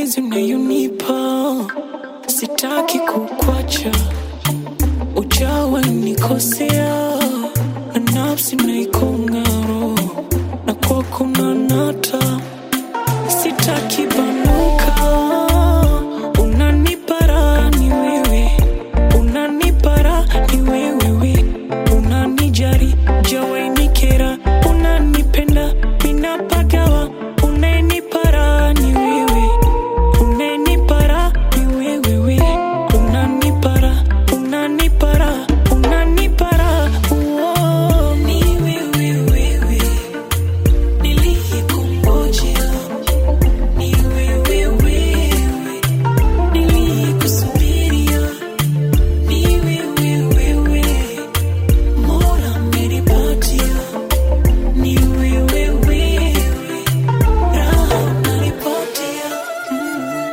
mapenzi unayonipa, sitaki kukwacha, ujawa nikosea, na nafsi naikongaro, na kwako nanata, sitaki banuka, unanipara ni wewe, unanipara ni wewewe, unanijari jawainikera, unanipenda minapagawa, unanipara ni wewe, unanipara ni wewewe, unanipara, unanipara, unanipara, uo, ni wewewewe, niliyekungojea, ni wewewewe, niliyekusubiria, ni wewewewe, Mola amenipatia, ni wewewewe, raha unanipatia, mm.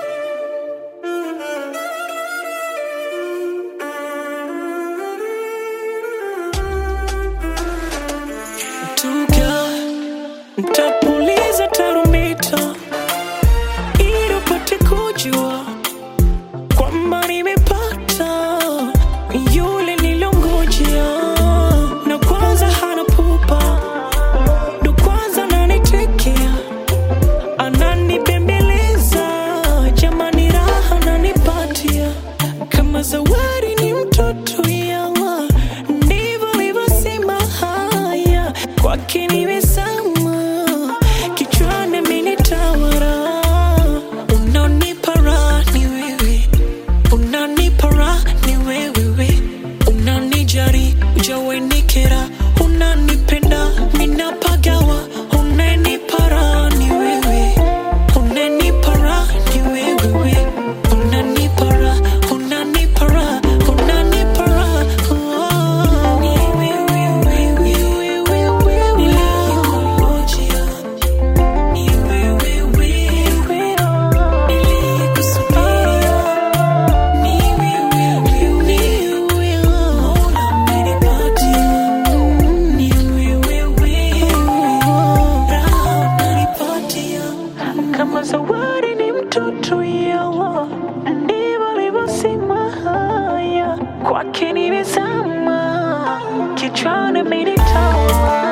Tuga, ntapuliza tarumbeta ili upate kujua kwamba nimepata yule nilongojea, na kwanza hana pupa, ndo kwanza ananitekea, ananibembeleza, jamani, raha ananipatia kama zawadi, ni mtoto yawa, ndivyo alivyosema haya kwake nimesama, kichwani amenitawala, unanipa raha ni wewe unanipa raha ni wewewe, unanijari ujawenikera, unanipenda minapagawa, unanipa raha ni wewe, unanipa raha ni wewewe, unanipa raha, unanipa raha, unanipa raha, oh. Ni wewewe, ni wewewe, niliyekungojea, ni wewewe, niliyekusubiria kama zawadi ni mtoto yawa, ndivyo alivyosema haya, kwake nimezama, kichwani amenitawala